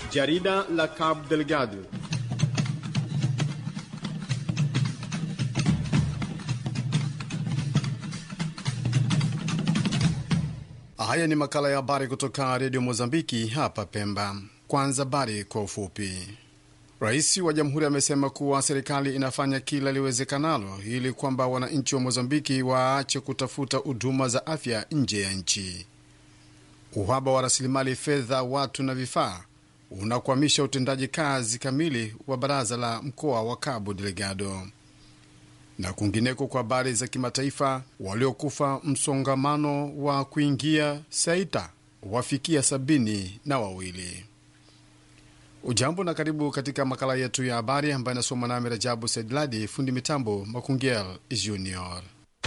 Jarida la Cabo Delgado. Haya ni makala ya habari kutoka redio Mozambiki hapa Pemba. Kwanza habari kwa ufupi. Rais wa jamhuri amesema kuwa serikali inafanya kila liwezekanalo ili kwamba wananchi wa Mozambiki waache kutafuta huduma za afya nje ya nchi. Uhaba wa rasilimali fedha, watu na vifaa unakwamisha utendaji kazi kamili wa baraza la mkoa wa Cabo Delgado. Na kwingineko, kwa habari za kimataifa, waliokufa msongamano wa kuingia Saita wafikia sabini na wawili. Ujambo na karibu katika makala yetu ya habari ambayo inasoma nami Rajabu Saidladi, fundi mitambo Makungel Junior.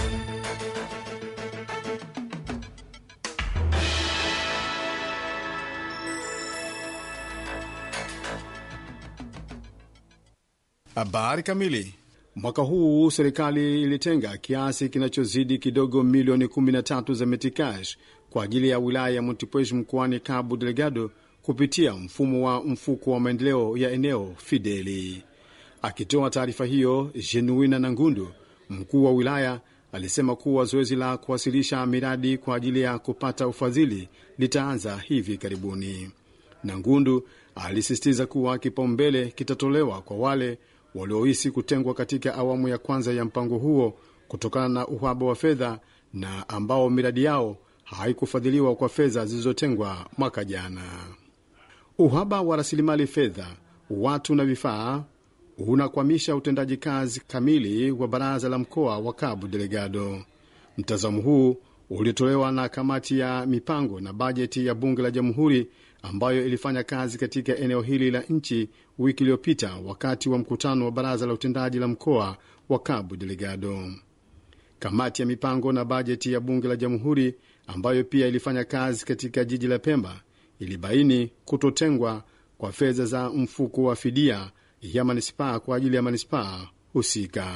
Habari kamili. Mwaka huu serikali ilitenga kiasi kinachozidi kidogo milioni 13 za metikash kwa ajili ya wilaya ya Montepuez mkoani Cabo Delgado kupitia mfumo wa mfuko wa maendeleo ya eneo Fideli. Akitoa taarifa hiyo, Genuina Nangundu, mkuu wa wilaya, alisema kuwa zoezi la kuwasilisha miradi kwa ajili ya kupata ufadhili litaanza hivi karibuni. Nangundu alisisitiza kuwa kipaumbele kitatolewa kwa wale waliohisi kutengwa katika awamu ya kwanza ya mpango huo kutokana na uhaba wa fedha na ambao miradi yao haikufadhiliwa kwa fedha zilizotengwa mwaka jana. Uhaba wa rasilimali fedha, watu na vifaa unakwamisha utendaji kazi kamili wa baraza la mkoa wa Cabo Delgado. Mtazamo huu uliotolewa na kamati ya mipango na bajeti ya bunge la jamhuri ambayo ilifanya kazi katika eneo hili la nchi wiki iliyopita wakati wa mkutano wa baraza la utendaji la mkoa wa Cabo Delgado. Kamati ya mipango na bajeti ya bunge la jamhuri ambayo pia ilifanya kazi katika jiji la Pemba ilibaini kutotengwa kwa fedha za mfuko wa fidia ya manispaa kwa ajili ya manispaa husika.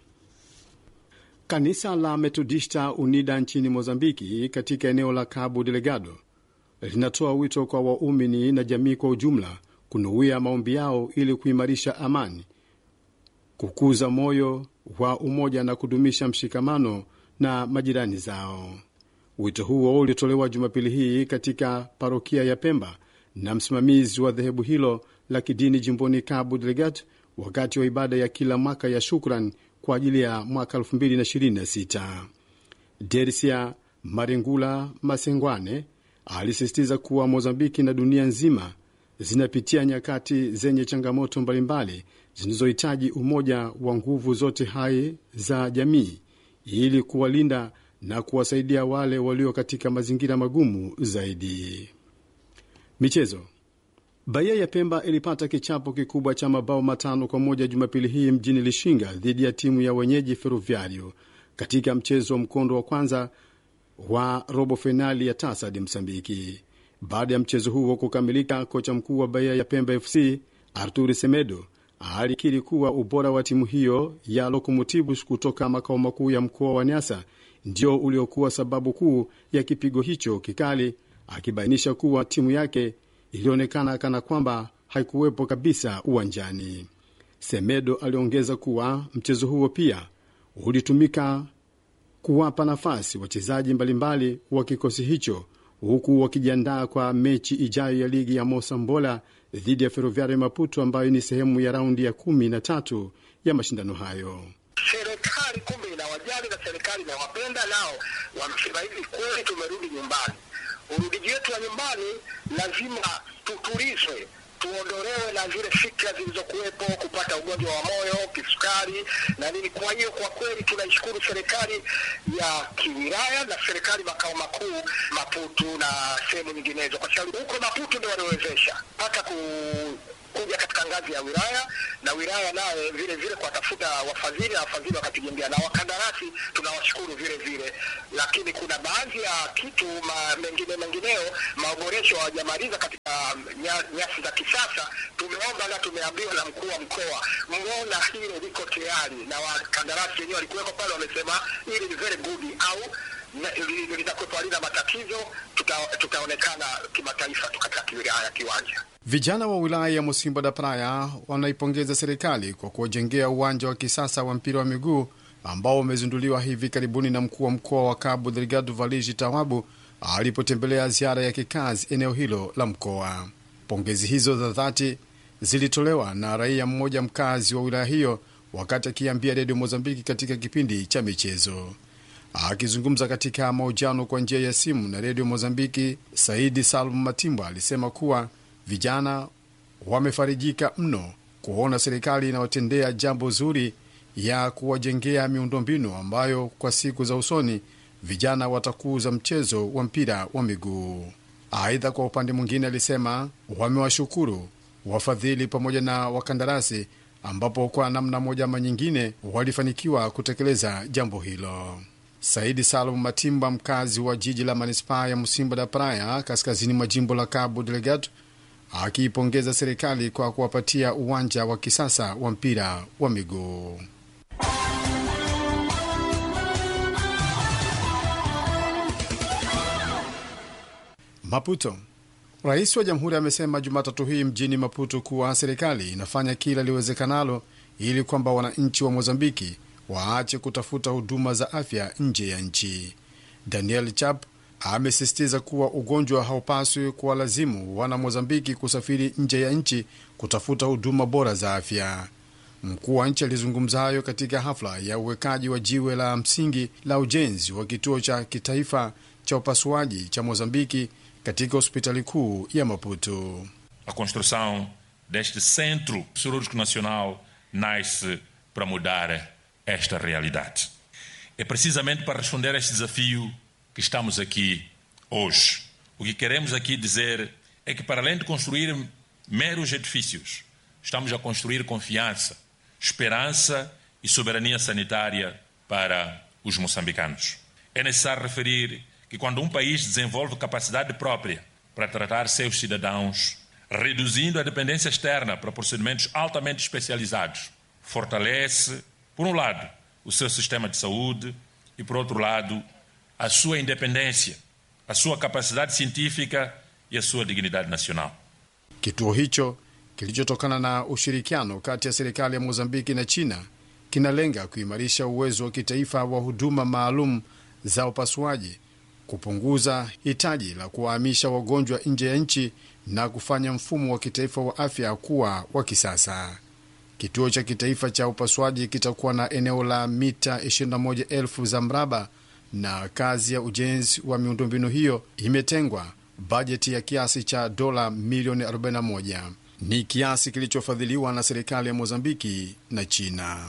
Kanisa la Metodista UNIDA nchini Mozambiki katika eneo la Cabo Delgado linatoa wito kwa waumini na jamii kwa ujumla kunuia maombi yao ili kuimarisha amani, kukuza moyo wa umoja na kudumisha mshikamano na majirani zao. Wito huo ulitolewa Jumapili hii katika parokia ya Pemba na msimamizi wa dhehebu hilo la kidini jimboni Cabo Delgado wakati wa ibada ya kila mwaka ya shukran kwa ajili ya mwaka 2026. Dersia Maringula Masengwane alisisitiza kuwa Mozambiki na dunia nzima zinapitia nyakati zenye changamoto mbalimbali zinazohitaji umoja wa nguvu zote hai za jamii ili kuwalinda na kuwasaidia wale walio katika mazingira magumu zaidi. Michezo. Bahia ya Pemba ilipata kichapo kikubwa cha mabao matano kwa moja Jumapili hii mjini Lishinga dhidi ya timu ya wenyeji Ferroviario katika mchezo wa mkondo wa kwanza wa robo fainali ya TASAD Msambiki. Baada ya mchezo huo kukamilika, kocha mkuu wa Bahia ya Pemba FC Arturi Semedo alikiri kuwa ubora wa timu hiyo ya Lokomotivus kutoka makao makuu ya mkoa wa Nyasa ndio uliokuwa sababu kuu ya kipigo hicho kikali, akibainisha kuwa timu yake ilionekana kana kwamba haikuwepo kabisa uwanjani. Semedo aliongeza kuwa mchezo huo pia ulitumika kuwapa nafasi wachezaji mbalimbali wa kikosi hicho huku wakijiandaa kwa mechi ijayo ya ligi ya Mosambola dhidi ya Ferroviario Maputo ambayo ni sehemu ya raundi ya kumi na tatu ya mashindano hayo. Serikali kumbe inawajali na serikali inawapenda, nao wamesema hivi, kweli tumerudi nyumbani. Urudiji wetu wa nyumbani lazima tutulizwe tuondolewe na zile fikra zilizokuwepo, kupata ugonjwa wa moyo, kisukari na nini. Kwa hiyo kwa kweli tunaishukuru serikali ya kiwilaya na serikali makao makuu Maputo na sehemu nyinginezo, kwa sababu huko Maputo ndio waliowezesha mpaka ku kuja katika ngazi ya wilaya na wilaya naye vile vile kuwatafuta wafadhili na wafadhili wakatujengea na wakandarasi tunawashukuru vile vile, lakini kuna baadhi ya kitu ma, mengine mengineo maboresho hawajamaliza katika nya- nyasi za kisasa. Tumeomba na tumeambiwa na mkuu wa mkoa, mmeona hilo liko tayari, na wakandarasi wenyewe walikuweko pale, wamesema hili ni very good au na- li- litakuwepo halina matatizo, tuta- tutaonekana kimataifa tu katika kiwilaya Kiwanja. Vijana wa wilaya ya Musimba da Praia wanaipongeza serikali kwa kuwajengea uwanja wa kisasa wa mpira wa miguu ambao umezinduliwa hivi karibuni na mkuu wa mkoa wa Cabo Delgado Valigi Tawabu alipotembelea ziara ya kikazi eneo hilo la mkoa. Pongezi hizo za dhati zilitolewa na raia mmoja mkazi wa wilaya hiyo wakati akiambia redio Mozambiki katika kipindi cha michezo. Akizungumza katika mahojiano kwa njia ya simu na redio Mozambiki, Saidi Salum Matimba alisema kuwa vijana wamefarijika mno kuona serikali inawatendea jambo zuri ya kuwajengea miundombinu ambayo kwa siku za usoni vijana watakuza mchezo wa mpira wa miguu. Aidha, kwa upande mwingine, alisema wamewashukuru wafadhili pamoja na wakandarasi ambapo kwa namna moja ama nyingine walifanikiwa kutekeleza jambo hilo. Saidi Salum Matimba, mkazi wa jiji la manispaa ya Musimba da Praia, kaskazini mwa jimbo la Cabo Delgado, akiipongeza serikali kwa kuwapatia uwanja wa kisasa wa mpira wa miguu. Maputo. Rais wa jamhuri amesema Jumatatu hii mjini Maputo kuwa serikali inafanya kila liwezekanalo ili kwamba wananchi wa Mozambiki waache kutafuta huduma za afya nje ya nchi. Daniel Chap amesisitiza kuwa ugonjwa haupaswi kuwalazimu wana Mozambiki kusafiri nje ya nchi kutafuta huduma bora za afya. Mkuu wa nchi alizungumza hayo katika hafla ya uwekaji wa jiwe la msingi la ujenzi wa kituo cha kitaifa cha upasuaji cha Mozambiki katika hospitali kuu ya Maputo. A construção deste Centro Cirúrgico Nacional nasce para mudar esta realidade. É precisamente para responder a este desafio que estamos aqui hoje. O que queremos aqui dizer é que, para além de construir meros edifícios, estamos a construir confiança, esperança e soberania sanitária para os moçambicanos. É necessário referir que quando um país desenvolve capacidade própria para tratar seus cidadãos, reduzindo a dependência externa para procedimentos altamente especializados, fortalece, por um lado, o seu sistema de saúde e, por outro lado, a sua independência, a sua capacidade científica e a sua dignidade nacional. Kituo hicho kilichotokana na ushirikiano kati ya serikali ya Mozambiki na China kinalenga kuimarisha uwezo wa kitaifa wa huduma maalum za upasuaji kupunguza hitaji la kuwahamisha wagonjwa nje ya nchi na kufanya mfumo wa kitaifa wa afya kuwa wa kisasa. Kituo cha kitaifa cha upasuaji kitakuwa na eneo la mita 21,000 za mraba, na kazi ya ujenzi wa miundombinu hiyo imetengwa bajeti ya kiasi cha dola milioni 41. Ni kiasi kilichofadhiliwa na serikali ya Mozambiki na China.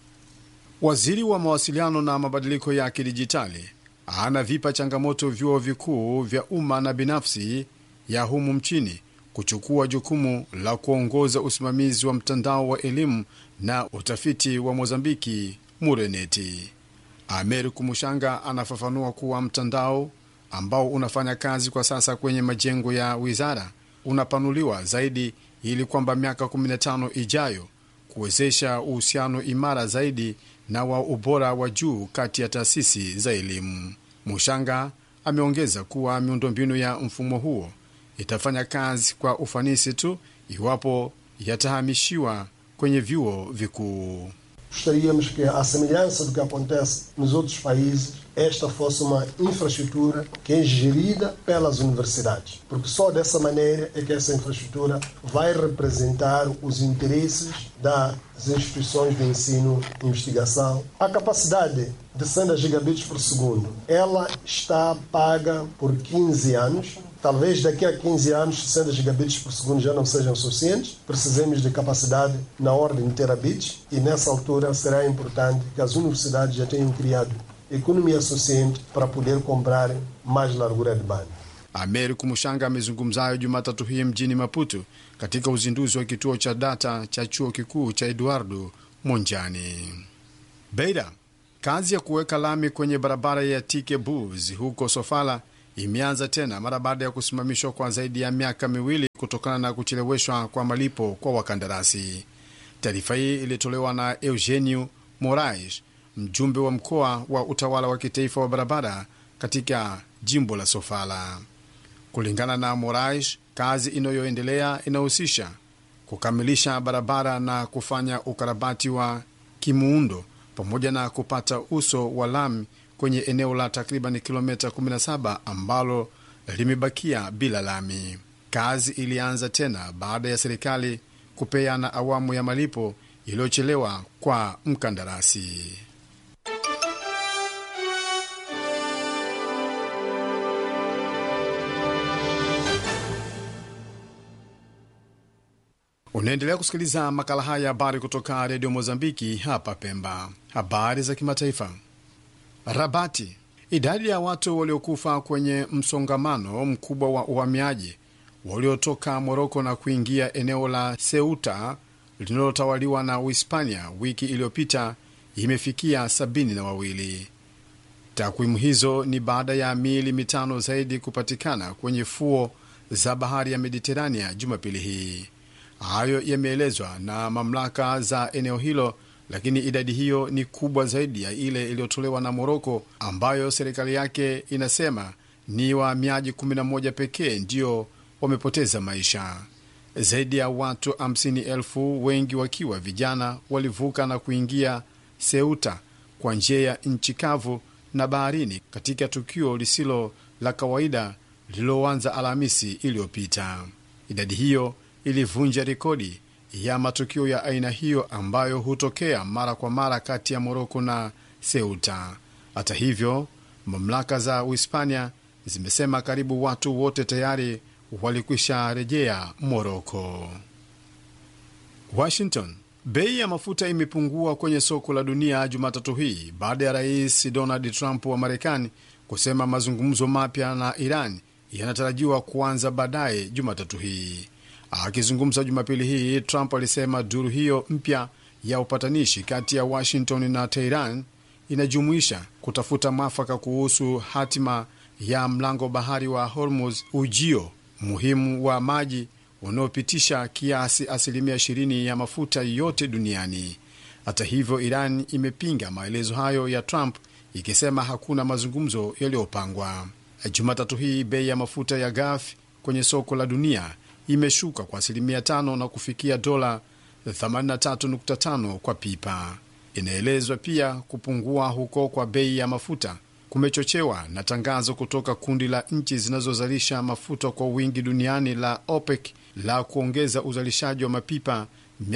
Waziri wa mawasiliano na mabadiliko ya kidijitali anavipa changamoto vyuo vikuu vya umma na binafsi ya humu mchini kuchukua jukumu la kuongoza usimamizi wa mtandao wa elimu na utafiti wa Mozambiki, Mureneti. Amer Kumushanga anafafanua kuwa mtandao ambao unafanya kazi kwa sasa kwenye majengo ya wizara unapanuliwa zaidi ili kwamba miaka 15 ijayo kuwezesha uhusiano imara zaidi na wa ubora wa juu kati ya taasisi za elimu. Mushanga ameongeza kuwa miundombinu ya mfumo huo itafanya kazi kwa ufanisi tu iwapo yatahamishiwa kwenye vyuo vikuu. Gostaríamos que, à semelhança do que acontece nos outros países, esta fosse uma infraestrutura que é gerida pelas universidades, porque só dessa maneira é que essa infraestrutura vai representar os interesses das instituições de ensino e investigação. A capacidade de 100 gigabits por segundo, ela está paga por 15 anos, Talvez daqui a 15 anos 60 gigabits por segundo já não sejam suficientes. Precisemos de capacidade na ordem de terabits e nessa altura será importante que as universidades já tenham criado economia suficiente para poder comprar mais largura de banda. Ameriku Mushanga amezungumza hayo Jumatatu hii mjini Maputo katika uzinduzi wa kituo cha data cha chuo kikuu cha Eduardo Monjani. Beira, kazi ya kuweka lami kwenye barabara ya Tike Bus huko Sofala imeanza tena mara baada ya kusimamishwa kwa zaidi ya miaka miwili kutokana na kucheleweshwa kwa malipo kwa wakandarasi. Taarifa hii ilitolewa na Eugenio Morais, mjumbe wa mkoa wa utawala wa kitaifa wa barabara katika jimbo la Sofala. Kulingana na Moraes, kazi inayoendelea inahusisha kukamilisha barabara na kufanya ukarabati wa kimuundo pamoja na kupata uso wa lami kwenye eneo la takriban kilomita 17 ambalo limebakia bila lami. Kazi ilianza tena baada ya serikali kupeana awamu ya malipo iliyochelewa kwa mkandarasi. Unaendelea kusikiliza makala haya habari kutoka redio Mozambiki hapa Pemba. Habari za kimataifa. Rabati, idadi ya watu waliokufa kwenye msongamano mkubwa wa uhamiaji waliotoka Moroko na kuingia eneo la Ceuta linalotawaliwa na Uhispania wiki iliyopita imefikia sabini na wawili. Takwimu hizo ni baada ya miili mitano zaidi kupatikana kwenye fuo za bahari ya Mediterania Jumapili hii. Hayo yameelezwa na mamlaka za eneo hilo, lakini idadi hiyo ni kubwa zaidi ya ile iliyotolewa na Moroko, ambayo serikali yake inasema ni wahamiaji 11 pekee ndio wamepoteza maisha. Zaidi ya watu 50,000 wengi wakiwa vijana walivuka na kuingia Ceuta kwa njia ya nchi kavu na baharini katika tukio lisilo la kawaida lililoanza Alhamisi iliyopita. Idadi hiyo ilivunja rekodi ya matukio ya aina hiyo ambayo hutokea mara kwa mara kati ya Moroko na Ceuta. Hata hivyo, mamlaka za Uhispania zimesema karibu watu wote tayari walikwisha rejea Moroko. Washington, bei ya mafuta imepungua kwenye soko la dunia Jumatatu hii baada ya rais Donald Trump wa Marekani kusema mazungumzo mapya na Iran yanatarajiwa kuanza baadaye Jumatatu hii. Akizungumza Jumapili hii, Trump alisema duru hiyo mpya ya upatanishi kati ya Washington na Teheran inajumuisha kutafuta mwafaka kuhusu hatima ya mlango bahari wa Hormuz, ujio muhimu wa maji unaopitisha kiasi asilimia 20 ya mafuta yote duniani. Hata hivyo, Iran imepinga maelezo hayo ya Trump ikisema hakuna mazungumzo yaliyopangwa. Jumatatu hii bei ya mafuta ya ghafi kwenye soko la dunia imeshuka kwa asilimia tano na kufikia dola 83.5 kwa pipa. Inaelezwa pia kupungua huko kwa bei ya mafuta kumechochewa na tangazo kutoka kundi la nchi zinazozalisha mafuta kwa wingi duniani la OPEC la kuongeza uzalishaji wa mapipa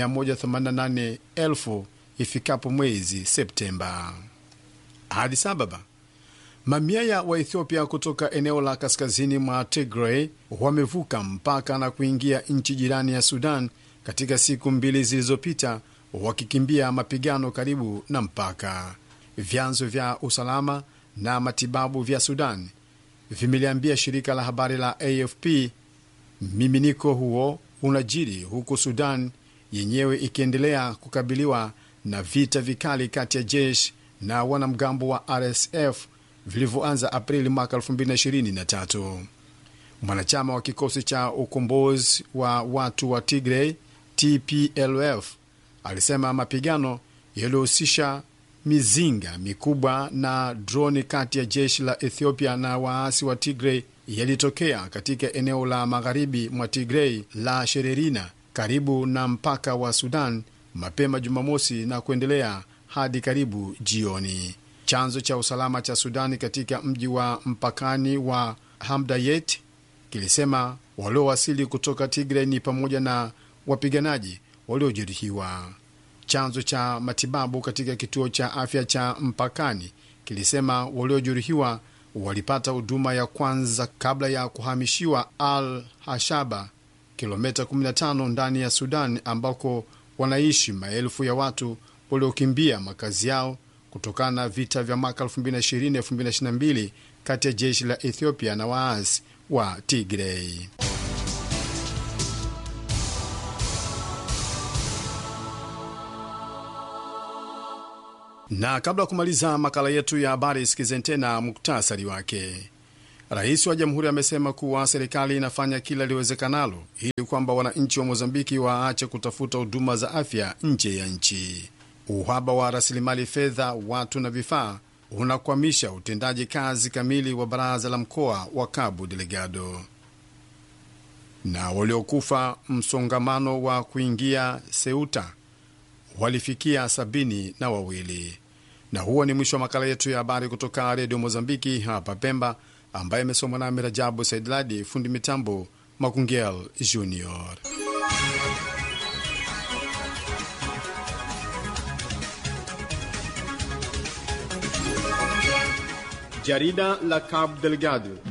188,000 ifikapo mwezi Septemba. Addis Ababa, mamia ya Waethiopia kutoka eneo la kaskazini mwa Tigray wamevuka mpaka na kuingia nchi jirani ya Sudan katika siku mbili zilizopita, wakikimbia mapigano karibu na mpaka. Vyanzo vya usalama na matibabu vya Sudan vimeliambia shirika la habari la AFP mmiminiko huo unajiri huku Sudan yenyewe ikiendelea kukabiliwa na vita vikali kati ya jeshi na wanamgambo wa RSF vilivyoanza Aprili mwaka 2023. Mwanachama wa kikosi cha ukombozi wa watu wa Tigray TPLF alisema mapigano yaliyohusisha mizinga mikubwa na droni kati ya jeshi la Ethiopia na waasi wa Tigray yalitokea katika eneo la magharibi mwa Tigray la Shererina karibu na mpaka wa Sudan mapema Jumamosi na kuendelea hadi karibu jioni. Chanzo cha usalama cha Sudani katika mji wa mpakani wa Hamdayet kilisema waliowasili kutoka Tigray ni pamoja na wapiganaji waliojeruhiwa. Chanzo cha matibabu katika kituo cha afya cha mpakani kilisema waliojeruhiwa walipata huduma ya kwanza kabla ya kuhamishiwa Al Hashaba, kilomita 15 ndani ya Sudan, ambako wanaishi maelfu ya watu waliokimbia makazi yao kutokana na vita vya mwaka 2020-2022 kati ya jeshi la Ethiopia na waasi wa Tigray. Na kabla ya kumaliza makala yetu ya habari, sikizeni tena muktasari wake. Rais wa jamhuri amesema kuwa serikali inafanya kila liwezekanalo ili kwamba wananchi wa Mozambiki waache kutafuta huduma za afya nje ya nchi. Uhaba wa rasilimali fedha, watu na vifaa unakwamisha utendaji kazi kamili wa baraza la mkoa wa Cabo Delgado. na waliokufa msongamano wa kuingia Ceuta walifikia sabini na wawili. Na huo ni mwisho wa makala yetu ya habari kutoka redio Mozambiki hapa Pemba, ambaye imesomwa nami Rajabu Saidladi, fundi mitambo Makungel Junior. Jarida la Cabo Delgado